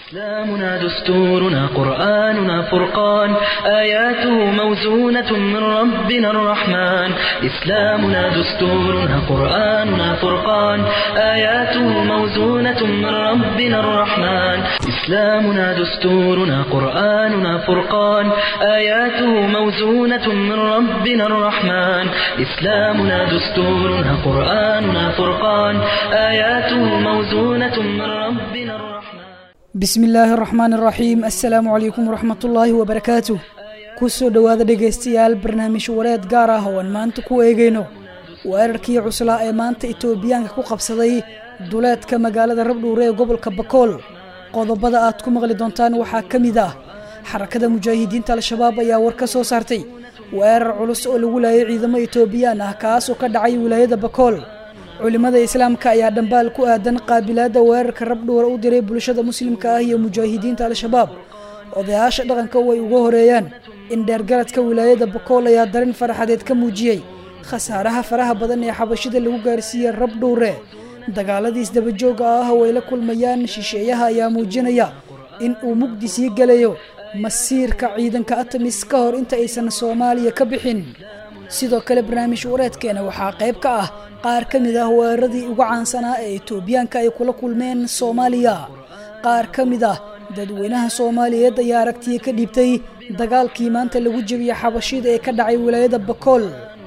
إسلامنا دستورنا قرآننا فرقان آياته موزونة من ربنا الرحمن إسلامنا دستورنا قرآننا فرقان آياته موزونة من ربنا الرحمن إسلامنا دستورنا قرآننا فرقان آياته موزونة من ربنا الرحمن إسلامنا دستورنا قرآننا فرقان آياته موزونة من ربنا الرحمن bismi illaahi araxmaan araxiim assalaamu calaykum waraxmatullaahi wabarakaatuh kusoo dhowaada dhegaystayaal barnaamij wareed gaar ah oo aan maanta ku eegayno weerarkii cuslaa ee maanta itoobiyaanka ku qabsaday duleedka magaalada rabdhuure ee gobolka bakool qodobada aad ku maqli doontaan waxaa ka mid ah xarakada mujaahidiinta al-shabaab ayaa war ka soo saartay weerar culus oo lagu laayay ciidamo itoobiyaan ah kaas oo ka dhacay wilaayada bakool culimada islaamka ayaa dhambaal ku aadan qaabilaada weerarka rabdhuura u diray bulshada muslimka ah iyo mujaahidiinta al-shabaab odayaasha dhaqanka way uga horeeyaan in dheergaradka wilaayada bakool ayaa darin faraxadeed ka muujiyey khasaaraha faraha badan ee xabashida lagu gaarsiiyey rabdhuure dagaaladii isdabajooga ah oo ay la kulmayaan shisheeyaha ayaa muujinaya in uu mugdi sii gelayo masiirka ciidanka atamis ka hor inta aysan soomaaliya ka bixin sidoo kale barnaamij wareedkeena waxaa qayb ka ah qaar ka mid ah weeraradii ugu caansanaa ee itoobiyaanka ay kula kulmeen soomaaliya qaar ka mid ah dadweynaha soomaaliyeed ayaa aragtiya ka dhiibtay dagaalkii maanta lagu jebiyey xabashida ee ka dhacay wilaayada bakool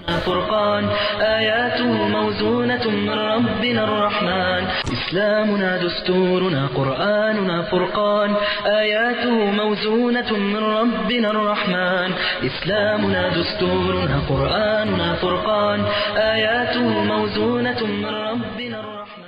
فرقان آياته موزونة من ربنا الرحمن إسلامنا دستورنا قرآننا فرقان آياته موزونة من ربنا الرحمن إسلامنا دستورنا قرآننا فرقان آياته موزونة من ربنا الرحمن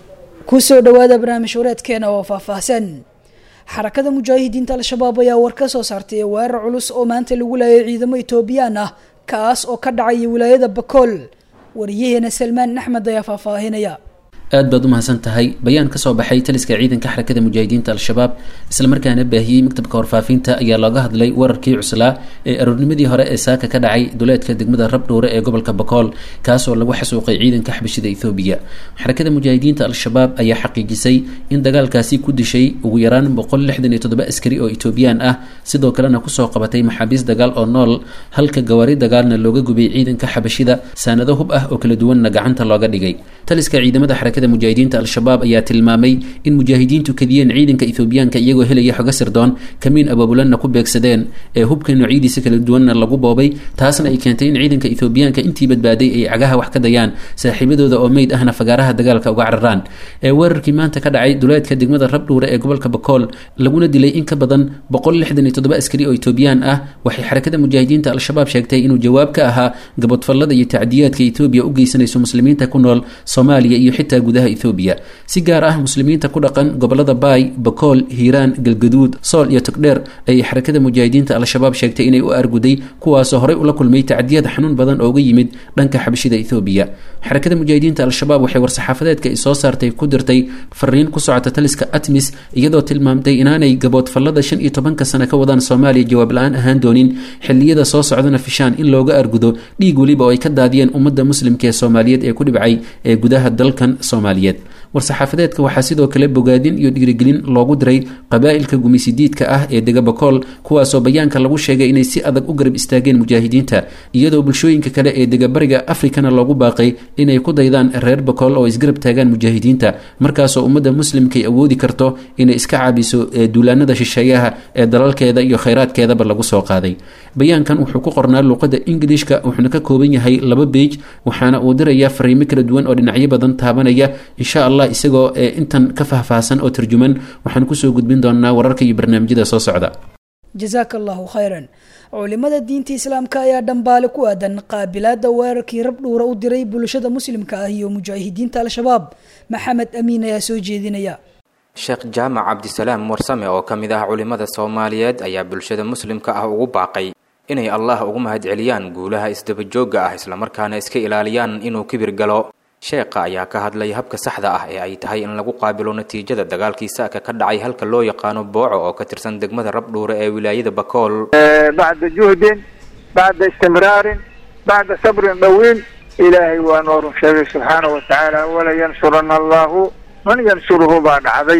kusoo dhowaada barnaamij wareedkeena oo faahfaahsan xarakada mujaahidiinta al-shabaab ayaa war ka soo saartay weerar culus oo maanta lagu laayay ciidamo itoobiyaan ah kaas oo ka dhacaya wilaayada bakool wariyaheena salmaan axmed ayaa faahfaahinaya aad baad u mahadsan tahay bayaan ka soo baxay taliska ciidanka xarakada mujaahidiinta al-shabaab islamarkaana baahiyey maktabka warfaafinta ayaa looga hadlay wararkii cuslaa ee aroornimadii hore ee saaka ka dhacay duleedka degmada rabdhuure ee gobolka bakool kaasoo lagu xasuuqay ciidanka xabashida ethoobiya xarakada mujaahidiinta al-shabaab ayaa xaqiijisay in dagaalkaasi ku dishay ugu yaraan boqol lixdan iyo toddoba askari oo etoobiyaan ah sidoo kalena kusoo qabatay maxaabiis dagaal oo nool halka gawaari dagaalna looga gubay ciidanka xabashida saanado hub ah oo kala duwanna gacanta looga dhigay taliska ciidamada xarakada mujaahidiinta al-shabaab ayaa tilmaamay in mujaahidiintu kadiyeen ciidanka ethoobiyaanka iyagoo helaya xogo sirdoon kamiin abaabulanna ku beegsadeen ee hubka noocyadiisa kala duwanna lagu boobay taasna ay keentay in ciidanka ethoobiyaanka intii badbaaday ay cagaha wax ka dayaan saaxiibadooda oo meyd ahna fagaaraha dagaalka uga cararaan ee weerarkii maanta ka dhacay duleedka degmada rabdhuure ee gobolka bakool laguna dilay in ka badan boqol lixdan iyo toddoba askari oo etoobiyaan ah waxay xarakada mujaahidiinta al-shabaab sheegtay inuu jawaab ka ahaa gabadfallada iyo tacdiyaadka etoobiya u geysanayso muslimiinta ku nool soomaaliya iyo xitaa gudaha ethoobiya si gaar ah muslimiinta ku dhaqan gobolada baay bakool hiiraan galgaduud sool iyo togdheer ayay xarakada mujaahidiinta al-shabaab sheegtay inay u arguday kuwaasoo horey ula kulmay tacdiyad xanuun badan oo uga yimid dhanka xabashida ethoobiya xarakada mujaahidiinta al-shabaab waxay war-saxaafadeedka ay soo saartay ku dirtay fariin ku socota taliska atmis iyadoo tilmaamtay inaanay gaboodfallada shan iyo tobanka sano ka wadaan soomaaliya jawaab la-aan ahaan doonin xilliyada soo socdana fishaan in looga argudo dhiig weliba oo ay ka daadiyeen ummadda muslimka ee soomaaliyeed ee ku dhibcay ee gudaha dalkan soomaaliyeed war-saxaafadeedka waxaa sidoo kale bogaadin iyo dhiirigelin loogu diray qabaa'ilka gumisidiidka ah ee dega bakool kuwaasoo bayaanka lagu sheegay inay si adag u garab istaageen mujaahidiinta iyadoo bulshooyinka kale ee dega bariga afrikana loogu baaqay inay ku daydaan reer bakool oo isgarab taagaan mujaahidiinta markaasoo ummadda muslimkaay awoodi karto inay iska caabiso duulaanada shisheeyaha ee dalalkeeda iyo khayraadkeedaba lagu soo qaaday bayaankan wuxuu ku qornaa luuqadda ingilishka wuxuuna ka kooban yahay laba beij waxaana uu dirayaa fariimo kala duwan oo dhinacyo badan taabanaya insha allah isagoo intan ka faahfaahsan oo tarjuman waxaan kusoo gudbin doonaa wararka iyo barnaamijyada soo socda jasaaka allahu khayran culimada diinta islaamka ayaa dhambaale ku aadan qaabilaada weerarkii rabdhuura u diray bulshada muslimka ah iyo mujaahidiinta al-shabaab maxamed amiin ayaa soo jeedinaya sheekh jaamac cabdisalaam warsame oo ka mid ah culimada soomaaliyeed ayaa bulshada muslimka ah ugu baaqay inay allah ugu mahadceliyaan guulaha isdabajooga ah islamarkaana iska ilaaliyaan inuu kibir galo sheekha ayaa ka hadlay habka saxda ah ee ay tahay in lagu qaabilo natiijada dagaalkii saaka ka dhacay halka loo yaqaano booco oo ka tirsan degmada rabdhuure ee wilaayada bakool bacda juhdin bacda istimraarin bacda sabrin dhawiil ilaahay waa noo run sheegay subxaana wa tacaala wala yansurana allahu man yansuruhu baa dhacday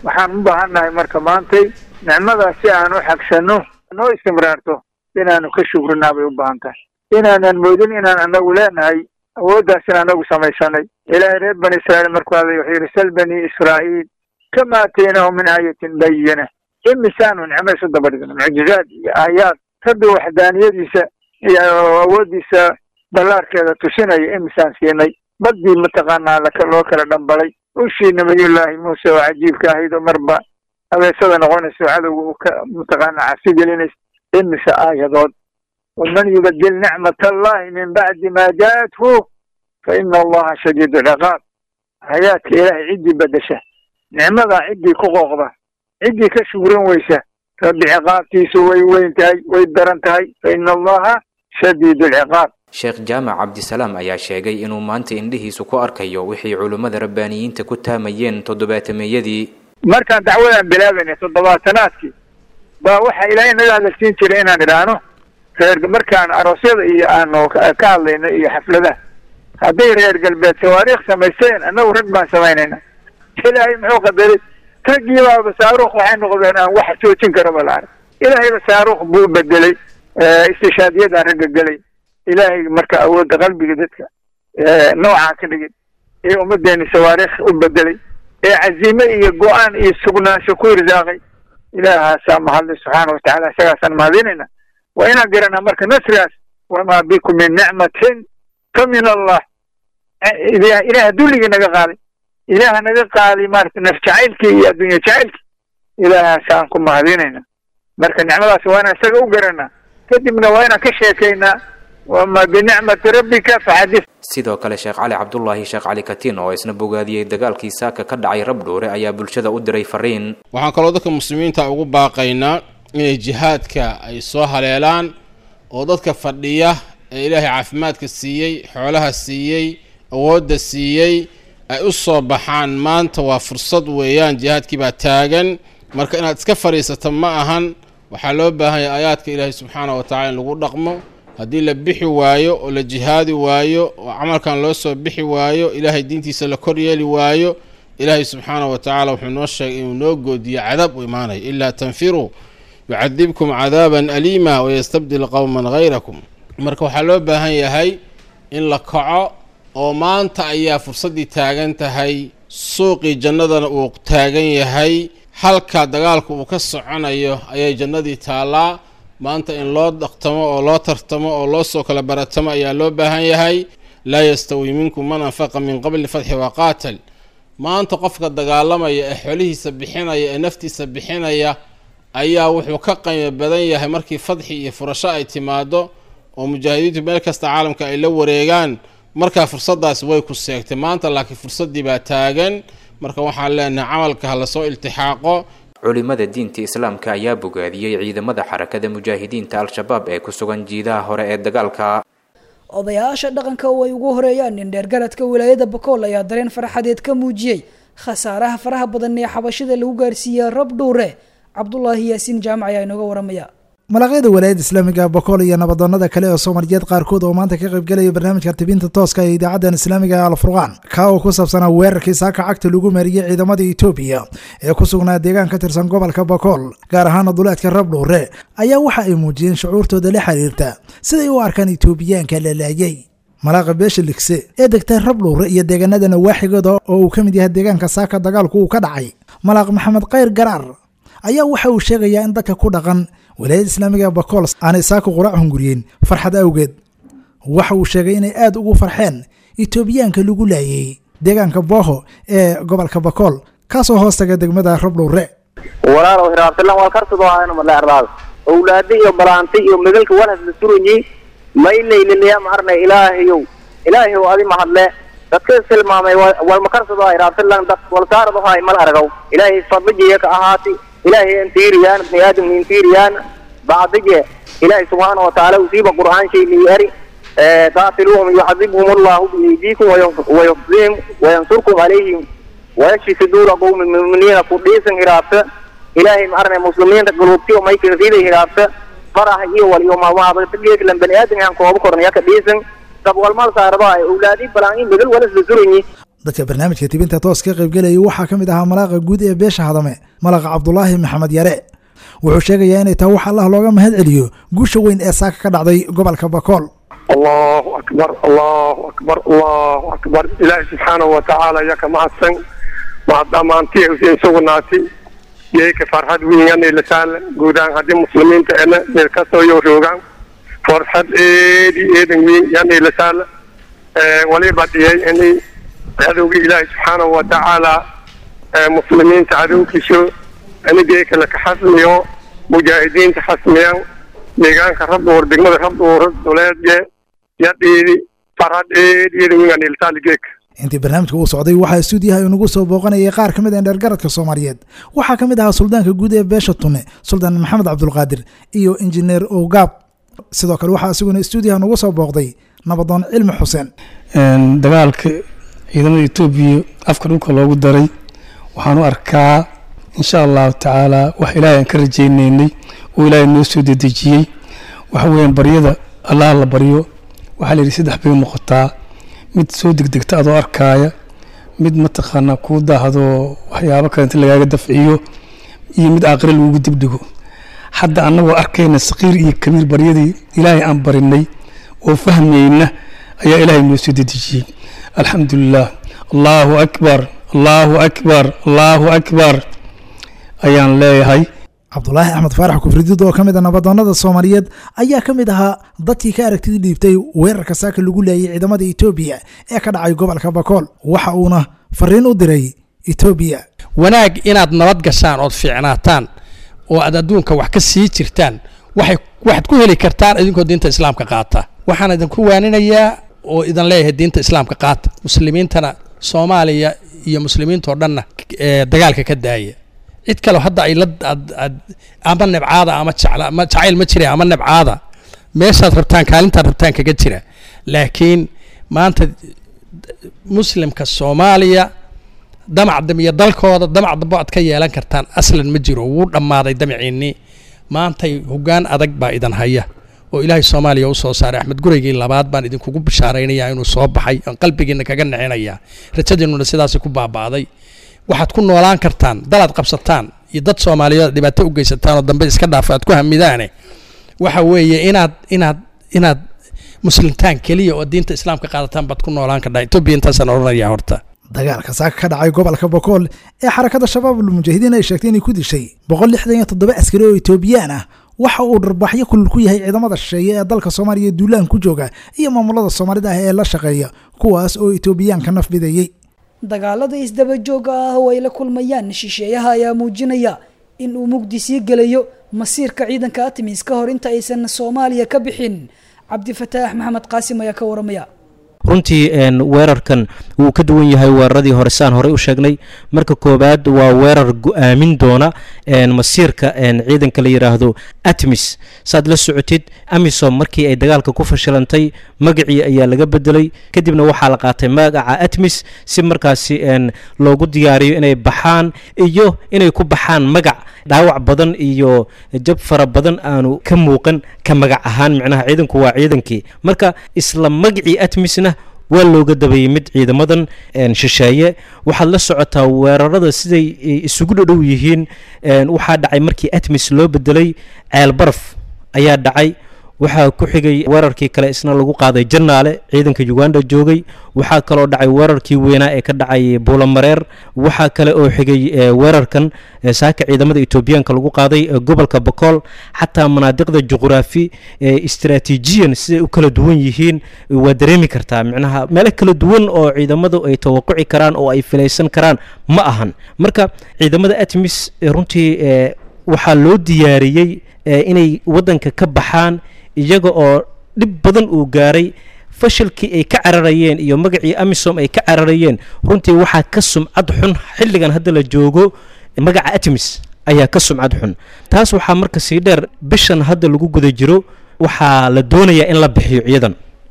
waxaan u baahannahay marka maantay nicmadaas si aan u xagsano noo istimraarto inaanu ka shukrinaabay bay u baahan tahay inaanan moodin inaan anagu leenahay awooddaas in anagu samaysanay ilaahay reer bani israa'iil markuu hadlay wuxuu yidhi sal bani israa'iil kama aataynahu min aayatin bayina imisaanu nicmo isu daba dhigno mucjizaad iyo aayaad rabbi waxdaaniyadiisa iyo awooddiisa ballaarkeeda tusinaya imisaan siinay baddii mataqaanaa loo kala dhambalay ushii nabiyullaahi muuse oo cajiibka ahayd oo marba abeesada noqonayso cadowga uu ka mataqaanaa cabsi gelinaysa imise aayadood waman yubadil nicmat allahi min bacdi ma jaathu fa ina allaha shadiid ciqaab hayaadka ilaahay ciddii bedesha nicmadaa ciddii ku qooqda ciddii ka shugrin weysa rabbi ciqaabtiisu way weyn tahay way daran tahay fa ina allaha shadiid lciqaab sheekh jaamac cabdisalaam ayaa sheegay inuu maanta indhihiisu ku arkayo wixii culummada rabbaaniyiinta ku taamayeen toddobaatameeyadii markaan dacwadaan bilaabaynay toddobaatanaadkii baa waxaa ilaahay naga hadalsiin jiray inaan idhaahno reer markaan aroosyada iyo aanu ka hadlayno iyo xafladaha hadday reer galbeed tawaariikh samaysteen annagu rag baan samaynayna ilaahay muxuu qadaray raggii baaba saaruukh waxay noqdeen aan wax joojin karaba la arag ilaahayba saaruukh buu bedelay istishaadiyadaan ragga gelay ilaahay marka awoodda qalbiga dadka noocaa ka dhigay ee ummadeeni sawaariikh u bedelay ee caziime iyo go-aan iyo sugnaansho ku irsaaqay ilaahaasaa mahadlay subxaana watacaala isagaasaan mahadinayna waa inaan garanaa marka nasrigaas wamaa bikum min nicmatin fa min allah ilaah dulligii naga qaaday ilaaha naga qaaday maarata naf jacaylkii iyo addunya jacaylkii ilaahaasaan ku mahadinayna marka nicmadaas waa inaan isaga u garanaa kadibna waa inaan ka sheekaynaa wama binicmati rabbika faxadis sidoo kale sheekh cali cabdulaahi sheekh cali katiin oo isna bogaadiyey dagaalkii saaka ka dhacay rabdhuure ayaa bulshada u diray fariin waxaan kaloo dadka muslimiinta ugu baaqaynaa inay jihaadka ay soo haleelaan oo dadka fadhiya ee ilaahay caafimaadka siiyey xoolaha siiyey awoodda siiyey ay u soo baxaan maanta waa fursad weeyaan jihaadkii baa taagan marka inaad iska fadhiisato ma ahan waxaa loo baahanya aayaadka ilaahay subxaana wa tacala in lagu dhaqmo haddii la bixi waayo oo la jihaadi waayo oo camalkan loo soo bixi waayo ilaahay diintiisa la kor yeeli waayo ilaahay subxaana wa tacaala wuxuu noo sheegay inuu noo goodiyo cadaab u imaanayo ilaa tanfiruu yucadibkum cadaaban aliima wayastabdil qowman hayrakum marka waxaa loo baahan yahay in la kaco oo maanta ayaa fursaddii taagan tahay suuqii jannadana uu taagan yahay halka dagaalku uu ka soconayo ayay jannadii taallaa maanta in loo dhaqtamo oo loo tartamo oo loo soo kala baratamo ayaa loo baahan yahay laa yastawi minkum man anfaqa min qabli fatxi waqaatal maanta qofka dagaalamaya ee xolihiisa bixinaya ee naftiisa bixinaya ayaa wuxuu ka qiimo badan yahay markii fadxi iyo furasho ay timaado oo mujaahidiintu meel kasta caalamka ay la wareegaan markaa fursaddaas way ku seegtay maanta laakiin fursaddii baa taagan marka waxaan leenahay camalka ha lasoo iltixaaqo culimada diinta islaamka ayaa bogaadiyey ciidamada xarakada mujaahidiinta al-shabaab ee ku sugan jiidaha hore ee dagaalka odayaasha dhaqanka oo ay ugu horeeyaan nin dheergaradka wilaayada bakool ayaa dareen farxadeed ka muujiyey khasaaraha faraha badan ee xabashida lagu gaarsiiyey rab dhuure cabdulaahi yaasiin jaamac ayaa inooga waramaya malaqyada walaayadda islaamiga bokool iyo nabadoonada kale ee soomaaliyeed qaarkood oo maanta ka qaybgelaya barnaamijka tibinta tooska ee idaacadan islaamiga ee alfurqaan kaa oo ku saabsanaa weerarkii saaka cagta lagu mariyey ciidamada etoobiya ee ku sugnaa deegaan ka tirsan gobolka bokool gaar ahaana duleedka rabdhuure ayaa waxa ay muujiyeen shucuurtooda la xiriirta siday u arkaan etoobiyaanka la laayay malaaqa beesha ligse ee degtay rabdhuure iyo deegaanada nawaaxigooda oo uu ka mid yahay deegaanka saaka dagaalku uu ka dhacay malaaq maxamed khayr garaar ayaa waxa uu sheegayaa in dadka ku dhaqan walaayada islaamiga bakool aanay saaka quraac hunguriyeen farxad awgeed waxa uu sheegay inay aada ugu farxeen etoobiyaanka lagu laayay deegaanka booho ee gobolka bakool kaasoo hoos taga degmada rabdhuure walaalow hiraabtilan wal kartado ahayno madheerdaada owlaadi iyo balaanti iyo megalka walhas la suranyi maylaylilaya ma arnay ilaahayow ilaahayow adi mahadle dadka istilmaamay walma karsado hiraabtilan dad walsaarado hay mal aragaw ilaahay fadlijiya ka ahaati ilaahay intiiriyaan bni aadam intiiriyaan bacdige ilaahay subxaana watacaala usiiba qur'aan shay liyari qaatiluuhum yuxadibhum allahu biaydiikum wayufzihim wayansurkum calayhim wayashfi suduura qowmi muminiina ku dhiisan hiraabta ilaahay ma arnay muslimiinta guluubtiyo maykan riday hiraabta farax iyo wal iyo maalmaadgeeklan bani aadam aan kooba kornaya ka dhiisan dabwalmal saarado ay owlaadi balaan in megal walas la suranyi dadka barnaamijka tibinta toos ka qaybgelayay waxaa ka mid ahaa malaaqa guud ee beesha hadame malaqa cabdulaahi maxamed yare wuxuu sheegayaa inay tahay wax allah looga mahad celiyo guusha weyn ee saaka ka dhacday gobolka bakool allahu akbar allahu akbar allahu akbar ilaahi subxaanahu watacaala yaka mahadsan mahad dhammaantii usiin sugnaati yeyka farxad wiinganayla saala guudaan haddii muslimiinta ena meel kastoo yo roogaan farxad eedi eedan wiin yanayla saala waliba dhiyay inay cadowga ilaahi subxaanahu watacaala muslimiinta cadowkiiso anigeeka laka xasmiyo mujaahidiinta xasmiyaan deegaanka rabduur degmada rabduur duleedye yadhiidi farxad eedi eedan wiinganayla saala geeka intii barnaamijka uu socday waxaa stuudiyaha inagu soo booqanayay qaar ka mid ah dheergaradka soomaaliyeed waxaa ka mid ahaa suldaanka guud ee beesha tunne suldaan maxamed cabdulqaadir iyo injineer owgaab sidoo kale waxaa isaguna stuudiyaha nagu soo booqday nabadoon cilmi xuseen dagaalka ciidamada etoobiya afka dhulka loogu daray waxaan u arkaa insha allahu tacaala wax ilaahay aan ka rajaynaynay oo ilaahay noo soo dedejiyey waxa weeyaan baryada allah la baryo waxaa la yidhi saddex bay noqotaa mid soo degdegta adoo arkaaya mid mataqaanaa kuu daahdo waxyaabo kale inta lagaaga dafciyo iyo mid aakhire lagugu dibdhigo hadda annagoo arkayna saqiir iyo kabiir baryadii ilaahay aan barinay oo fahmayna ayaa ilaahay noo soo dedejiyey alxamdulilah allahu akbar allahu akbar allahu akbar ayaan leeyahay cabdulaahi axmed faarax kufridid oo ka mid a nabadoonnada soomaaliyeed ayaa ka mid ahaa dadkii ka aragtida dhiibtay weerarka saaka lagu leeyay ciidamada etoobiya ee ka dhacay gobolka bakool waxa uuna fariin u diray etoobiya wanaag inaad nabad gashaan ood fiicnaataan oo aad adduunka wax ka sii jirtaan waxay waxaad ku heli kartaan idinkoo diinta islaamka qaata waxaan idinku waaninayaa oo idan leeyahay diinta islaamka qaata muslimiintana soomaaliya iyo muslimiintao dhanna dagaalka ka daaya cid kale hadda ay la ama nebcaada ama jecla ama jacayl ma jira ama nebcaada meeshaad rabtaan kaalintaad rabtaan kaga jira laakiin maanta muslimka soomaaliya damac iyo dalkooda damac dambo aad ka yeelan kartaan aslan ma jiro wuu dhammaaday damaciinnii maantay hoggaan adag baa idan haya oo ilaahay soomaaliya u soo saaray axmed gureygii labaad baan idinkugu bishaaraynayaa inuu soo baxay aan qalbigiina kaga nixinayaa rajadiinnuna sidaasi ku baaba'day waxaad ku noolaan kartaan dalaad qabsataan iyo dad soomaaliyeed dhibaato u geysataan oo dambe iska dhaafa aad ku hamidaane waxa weeye inaad inaad inaad muslimtaan keliya oo diinta islaamka qaadataan baad ku noolaan kardhaa etoobiya intaasaan odhanayaa horta dagaalka saaka ka dhacay gobolka bakool ee xarakada shabaabul mujaahidiin ay sheegtay inay ku dishay boqol lixdan iyo toddoba askari oo etoobiyaan ah waxa uu dharbaxyo kulul ku yahay ciidamada shisheeye ee dalka soomaaliya duulaan ku jooga iyo maamulada soomaalida ah ee la shaqeeya kuwaas oo etoobiyaanka naf bidayey dagaalada isdabajooga ah oo ay la kulmayaan shisheeyaha ayaa muujinaya in uu mugdi sii gelayo masiirka ciidanka atimis ka hor inta aysan soomaaliya ka bixin cabdifataax maxamed qaasim ayaa ka waramaya runtii weerarkan wuu ka duwan yahay weeraradii hore saan horey u sheegnay marka koowaad waa weerar go-aamin doona masiirka ciidanka la yidhaahdo atmis saad la socotid amisom markii ay dagaalka ku fashilantay magacii ayaa laga bedelay kadibna waxaa la qaatay magaca atmis si markaasi loogu diyaariyo inay baxaan iyo inay ku baxaan magac dhaawac badan iyo jab fara badan aanu ka muuqan ka magac ahaan micnaha ciidanku waa ciidankii marka isla magacii atmisna waa looga dabayay mid ciidamadan shisheeye waxaad la socotaa weerarada siday isugu dhadhow yihiin waxaa dhacay markii atmis loo bedelay ceel baraf ayaa dhacay waxaa ku xigay weerarkii kale isna lagu qaaday janaale ciidanka uganda joogay waxaa kaloo dhacay weerarkii weynaa ee ka dhacay buulamareer waxaa kale oo xigay weerarkan saaka ciidamada etoobiyaanka lagu qaaday gobolka bakool xataa manaadiqda juquraafi istraatiijiyan siday u kala duwan yihiin waa dareemi kartaa micnaha meelo kala duwan oo ciidamadu ay tawaquci karaan oo ay filaysan karaan ma ahan marka ciidamada atmis runtii waxaa loo diyaariyey inay wadanka ka baxaan iyaga oo dhib badan uu gaaray fashilkii ay ka cararayeen iyo magacii amisom ay ka cararayeen runtii waxaa ka sumcad xun xilligan hadda la joogo magaca atmis ayaa ka sumcad xun taas waxaa marka sii dheer bishan hadda lagu guda jiro waxaa la doonayaa in la bixiyo ciidan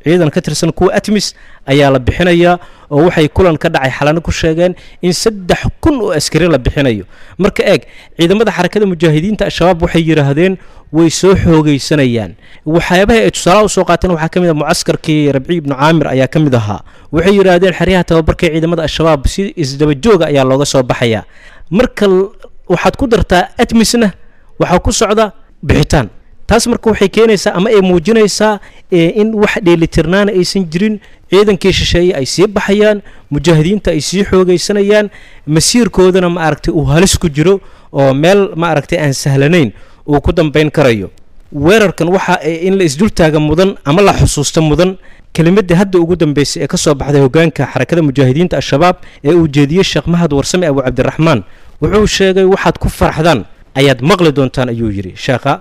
ciidan ka tirsan kuwa atmis ayaa la bixinayaa oo waxay kulan ka dhacay xalano ku sheegeen in saddex kun oo askari la bixinayo marka eeg ciidamada xarakada mujaahidiinta al-shabaab waxay yidhaahdeen way soo xoogaysanayaan waxyaabaha ay tusaalaha usoo qaateen waxaa ka mid a mucaskarkii rabci ibnu caamir ayaa ka mid ahaa waxay yidhaahdeen xeryaha tababarka ee ciidamada al-shabaab si isdabajooga ayaa looga soo baxayaa marka waxaad ku dartaa atmisna waxaa ku socda bixitaan taas marka waxay keenaysaa ama ay muujinaysaa in wax dheelitirnaana aysan jirin ciidankii shisheeye ay sii baxayaan mujaahidiinta ay sii xoogaysanayaan masiirkoodana ma aragtay uu halis ku jiro oo meel ma aragtay aan sahlanayn uu ku dambayn karayo weerarkan waxa in la isdultaaga mudan ama la xusuusta mudan kelimadii hadda ugu dambeysay ee ka soo baxday hogaanka xarakada mujaahidiinta al-shabaab ee uu jeediyey sheekh mahad warsame abu cabdiraxmaan wuxuu sheegay waxaad ku farxdaan ayaad maqli doontaan ayuu yidhi sheekha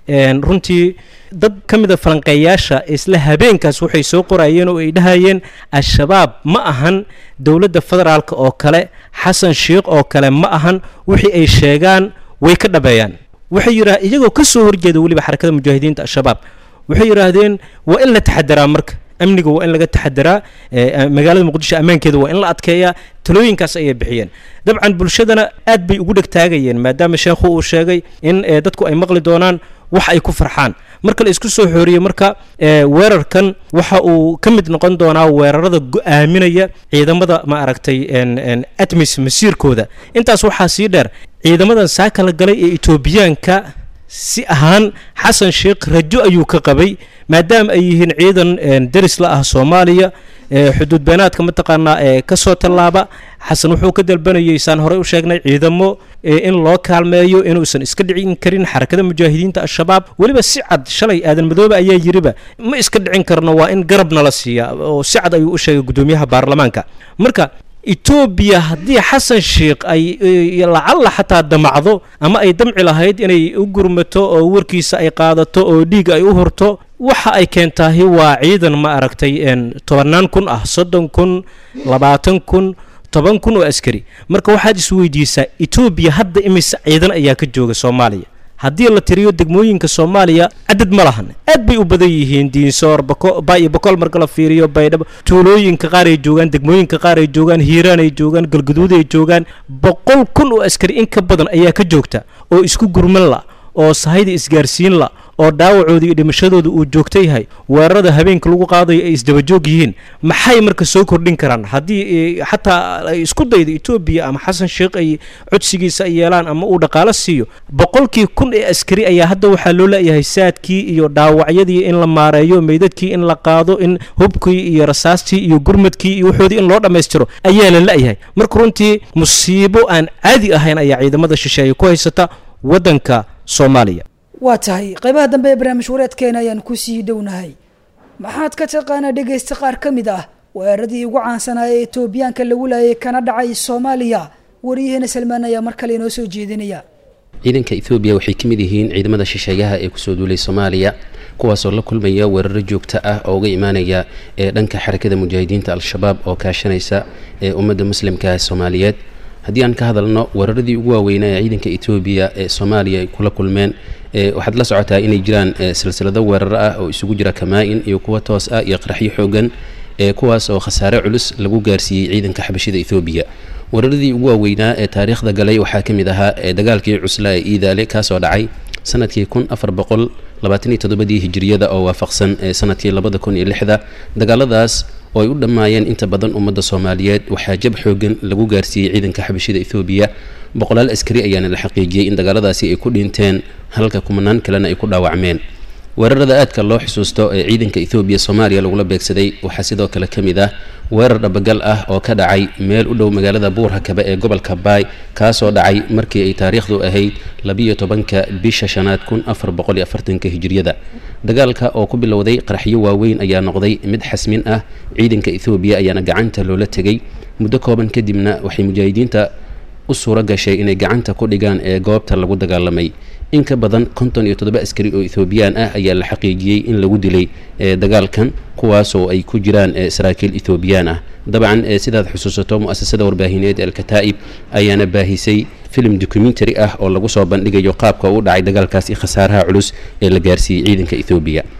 runtii dad ka mida falanqeeyaasha isla habeenkaas waxay soo qorayeen oo ay dhahayeen al-shabaab ma ahan dowladda federaalk oo kale xasan sheikh oo kale ma ahan wixii ay sheegaan way ka dhabeeyaan waxay yidhaa iyagoo ka soo horjeeda weliba xarakada mujaahidiinta al-shabaab waxay yidhaahdeen waa in la taxadaraa marka amniga waa in laga taxadaraa magaalada muqdisho ammaankeeda waa in la adkeeyaa talooyinkaas ayay bixiyeen dabcan bulshadana aad bay ugu dhegtaagayeen maadaama sheekhu uu sheegay in dadku ay maqli doonaan wax ay ku farxaan marka la isku soo xooriyey marka weerarkan waxa uu ka mid noqon doonaa weerarada go-aaminaya ciidamada ma aragtay atmis masiirkooda intaas waxaa sii dheer ciidamadan saa kala galay ee etoobiyaanka si ahaan xasan sheikh rajo ayuu ka qabay maadaama ay yihiin ciidan deris la ah soomaaliya xuduud beenaadka mataqaanaa ee kasoo tallaaba xasan wuxuu ka dalbanayay saan horey u sheegnay ciidamo in loo kaalmeeyo inuusan iska dhicin karin xarakada mujaahidiinta al-shabaab weliba si cad shalay aadan madoobe ayaa yiriba ma iska dhicin karno waa in garabna la siiya oo si cad ayuu u sheegay gudoomiyaha baarlamaanka marka etoobiya haddii xasan sheikh ay lacalla xataa damacdo ama ay damci lahayd inay u gurmato oo warkiisa ay qaadato oo dhiig ay u horto waxa ay keentaahi waa ciidan ma aragtay tobannaan kun ah soddon kun labaatan kun toban kun oo askari marka waxaad isweydiisaa etoobiya hadda imise ciidan ayaa ka jooga soomaaliya haddii la tiriyo degmooyinka soomaaliya cadad ma lahan aad bay u badan yihiin diinsoor bayo boqol marka la fiiriyo baydhabo tuulooyinka qaar ay joogaan degmooyinka qaar ay joogaan hiiraan ay joogaan galguduud ay joogaan boqol kun oo askari in ka badan ayaa ka joogta oo isku gurman la oo sahayda isgaarsiin la oo dhaawacooda iyo dhimashadooda uu joogto yahay weerarada habeenka lagu qaadayo ay isdabajoog yihiin maxay marka soo kordhin karaan haddii xataa ay isku daydo etoobiya ama xasan sheikh ay codsigiisa ay yeelaan ama uu dhaqaalo siiyo boqolkii kun ee askari ayaa hadda waxaa loo leeyahay saadkii iyo dhaawacyadii in la maareeyo meydadkii in la qaado in hubkii iyo rasaastii iyo gurmadkii iyo waxoodii in loo dhammaystiro ayaa la la-yahay marka runtii musiibo aan caadi ahayn ayaa ciidamada shisheeye ku haysata waddanka soomaaliya waa tahay qaybaha dambe ee barnaamij wareedkeena ayaan kusii dhownahay maxaad ka taqaanaa dhegaysta qaar ka mid ah weeraradii ugu caansanaa ee etoobiyaanka lagu laayay kana dhacay soomaaliya waryaheena salmaan ayaa mar kale inoo soo jeedinaya ciidanka ethoobiya waxay ka mid yihiin ciidamada shisheeyaha ee kusoo duulay soomaaliya kuwaasoo la kulmaya weeraro joogto ah oo uga imaanaya ee dhanka xarakada mujaahidiinta al-shabaab oo kaashanaysa ee ummadda muslimka soomaaliyeed haddii aan ka hadalno weeraradii ugu waaweynaa ee ciidanka etoobiya ee soomaaliya ay kula kulmeen waxaad la socotaa inay jiraan silsilado weeraro ah oo isugu jira kamaa-in iyo kuwa toos ah iyo qaraxyo xoogan kuwaas oo khasaare culus lagu gaarsiiyey ciidanka xabashida ethoobiya weeraradii ugu waaweynaa ee taariikhda galay waxaa ka mid ahaa dagaalkii cuslaa ee iidaale kaasoo dhacay sanadkii kun afar boqol labaatan iyo toddobadii hijiriyada oo waafaqsan sanadkii labada kun iyo lixda dagaaladaas oo ay u dhammaayeen inta badan ummadda soomaaliyeed waxaa jab xoogan lagu gaarsiiyey ciidanka xabashida ethoobiya boqolaal askari ayaana la xaqiijiyey in dagaaladaasi ay ku dhinteen halka kumanaan kalena ay ku dhaawacmeen weerarada aadka loo xusuusto ee ciidanka ethoobiya soomaaliya lagula beegsaday waxaa sidoo kale ka mid ah weerar dhabagal ah oo ka dhacay meel u dhow magaalada buurhakabe ee gobolka baay kaasoo dhacay markii ay taariikhdu ahayd labiyo tobanka bisha shanaad kun afar boqol iyo afartanka hijiriyada dagaalka oo ku bilowday qaraxyo waaweyn ayaa noqday mid xasmin ah ciidanka ethoobiya ayaana gacanta loola tegay muddo kooban kadibna waxay mujaahidiinta u suuro gashay inay gacanta ku dhigaan ee goobta lagu dagaalamay in ka badan konton iyo toddoba askari oo ethoobiyan ah ayaa la xaqiijiyey in lagu dilay dagaalkan kuwaasoo ay ku jiraan saraakiil ethoobiyan ah dabcan sidaad xusuusato mu-asasada warbaahineed alkataa'ib ayaana baahisay film documentary ah oo lagu soo bandhigayo qaabka u dhacay dagaalkaasi khasaaraha culus ee la gaarsiiyey ciidanka ethoobiya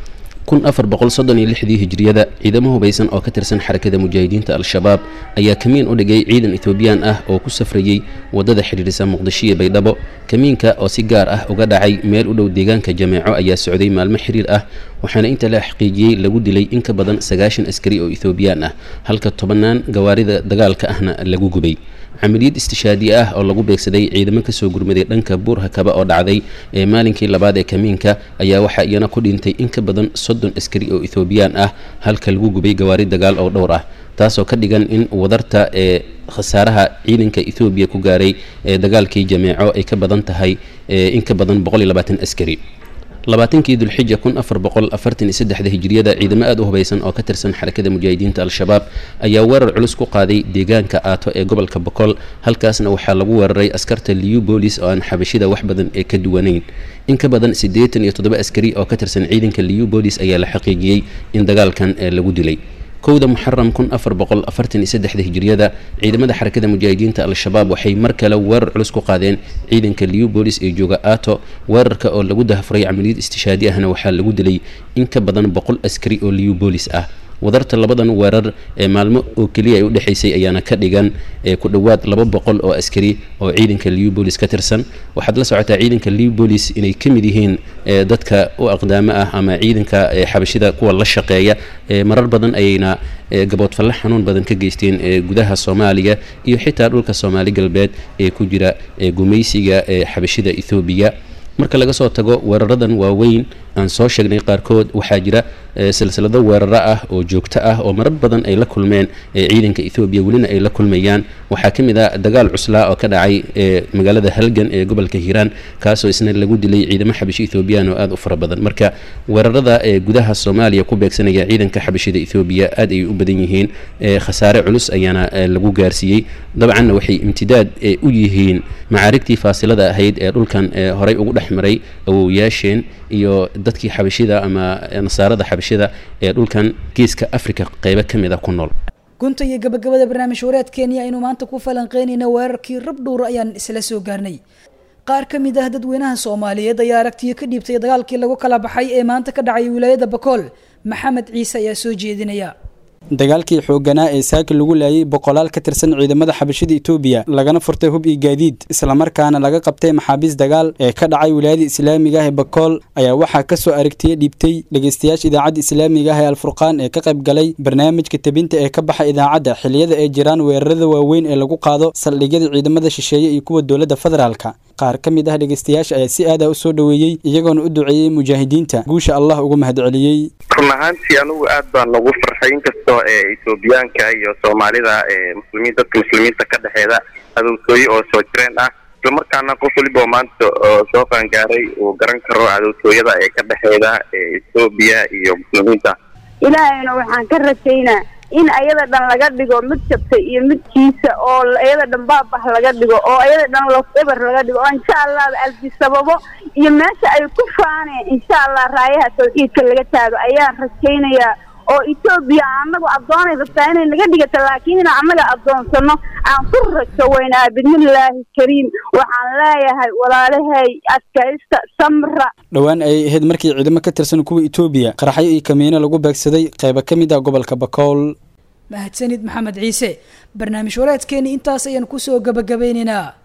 kun afar boqol soddon iyo lixdii hijriyada ciidamo hubaysan oo ka tirsan xarakada mujaahidiinta al-shabaab ayaa kamiin u dhigay ciidan etoobiyaan ah oo ku safrayey waddada xidhiidhisa muqdisho iyo baydhabo kamiinka oo si gaar ah uga dhacay meel u dhow deegaanka jameeco ayaa socday maalmo xiriir ah waxaana inta la xaqiijiyey lagu dilay in ka badan sagaashan askari oo etoobiyaan ah halka tobannaan gawaarida dagaalka ahna lagu gubay camaliyad istishaadi ah oo lagu beegsaday ciidamo kasoo gurmaday dhanka buurha kaba oo dhacday ee maalinkii labaad ee kamiinka ayaa waxaa iyana ku dhintay in ka badan soddon askari oo etoobiyaan ah halka lagu gubay gawaari dagaal oo dhowr ah taasoo ka dhigan in wadarta ee khasaaraha ciidanka ethoobiya ku gaaray ee dagaalkii jameeco ay ka badan tahay in ka badan boqol iyo labaatan askari labaatankii dulxija kun afar boqol afartan iyo saddexda hijriyada ciidamo aada u hubaysan oo ka tirsan xarakada mujaahidiinta al-shabaab ayaa weerar culus ku qaaday deegaanka aato ee gobolka boqol halkaasna waxaa lagu weeraray askarta liu bolis oo aan xabashida wax badan ee ka duwanayn in ka badan siddeetan iyo toddoba askari oo ka tirsan ciidanka liu bolis ayaa la xaqiijiyey in dagaalkan lagu dilay kowda muxaram kun afar boqol afartan iyo saddexda hijriyada ciidamada xarakada mujaahidiinta al-shabaab waxay mar kale weerar culus ku qaadeen ciidanka liu bolis ee jooga ato weerarka oo lagu dahafuray camaliyad istishaadi ahna waxaa lagu dilay in ka badan boqol askari oo liu bolis ah wadarta labadan weerar ee maalmo oo keliya ay u dhexaysay ayaana ka dhigan ku dhowaad laba boqol oo askari oo ciidanka liubolis ka tirsan waxaad la socotaa ciidanka liubolis inay ka mid yihiin dadka u aqdaamo ah ama ciidanka xabashida kuwa la shaqeeya marar badan ayayna gaboodfalle xanuun badan ka geysteen gudaha soomaaliya iyo xitaa dhulka soomaali galbeed ee ku jira gumaysiga xabashida ethoobiya marka laga soo tago weeraradan waaweyn aan soo sheegnay qaarkood waxaa jira silsilado weeraro ah oo joogto ah oo marar badan ay la kulmeen ciidanka ethoobiya welina ay la kulmayaan waxaa ka mid ah dagaal cuslaa oo ka dhacay magaalada halgan ee gobolka hiiraan kaasoo isna lagu dilay ciidamo xabashi ethoobiyan oo aada u fara badan marka weerarada ee gudaha soomaaliya ku beegsanaya ciidanka xabashida ethoobiya aad ayay u badan yihiin khasaare culus ayaana lagu gaarsiiyey dabcanna waxay imtidaad u yihiin macaarigtii faasilada ahayd ee dhulkan horey ugu dhex maray awowyaasheen iyo dadkii xabashida ama nasaarada xabashida ee dhulkan geeska africa qeybo ka mid a ku nool gunta iyo gabagabada barnaamij wareedkeeni aynu maanta ku falanqeynayna weerarkii rabdhowr ayaan isla soo gaarnay qaar ka mid ah dadweynaha soomaaliyeed ayaa aragtiyo ka dhiibtay dagaalkii lagu kala baxay ee maanta ka dhacay wilaayada bakool maxamed ciise ayaa soo jeedinaya dagaalkii xoogganaa ee saaki lagu laayay boqolaal ka tirsan ciidamada xabashida etoobiya lagana furtay hub iyo gaadiid islamarkaana laga qabtay maxaabiis dagaal ee ka dhacay wilaayada islaamiga ah ee bakool ayaa waxaa ka soo aragtiya dhiibtay dhegeystayaasha idaacadda islaamiga ah ee alfurqaan ee ka qayb galay barnaamijka tebinta ee ka baxa idaacadda xilliyada ay jiraan weerarada waaweyn ee lagu qaado saldhigyada ciidamada shisheeye iyo kuwa dowladda federaalka qaar ka mid ah dhegeystayaasha ayaa si aada u soo dhoweeyey iyagoona u duceeyey mujaahidiinta guusha allah ugu mahadceliyey run ahaantii anugu aad baan lagu farxay inkastoo ee etoobiyaanka iyo soomaalida ee muslimiin dadka muslimiinta ka dhexeeda cadowtooye oo soo jireen ah islamarkaana qof waliba oo maanta oo soo qaangaaray uu garan karo cadowtooyada ee ka dhexeeda ee etoobiya iyo muslimiinta ilaahayna waxaan ka rajaynaa in ayada dhan laga dhigo mid jabta iyo midkiisa oo ayada dhan baabah laga dhigo oo ayada dhan los eber laga dhigo oo insha allah albi sababo iyo meesha ay ku faaneen insha allah raayaha tawxiidka laga taago ayaan rajaynayaa oo etoobiya anagu addoonay rabtaa inay naga dhigata laakiin inaan annaga addoonsano aan ku rajo weynaa bismillaahi kariim waxaan leeyahay walaalahay adkaysta samra dhowaan ayay ahayd markii ciidamo ka tirsan kuwa etoobiya qaraxyo iyo kamiino lagu beegsaday qaybo ka mid ah gobolka bakool mahadsanid maxamed ciise barnaamij wareedkeeni intaas ayaan kusoo gabagabeynaynaa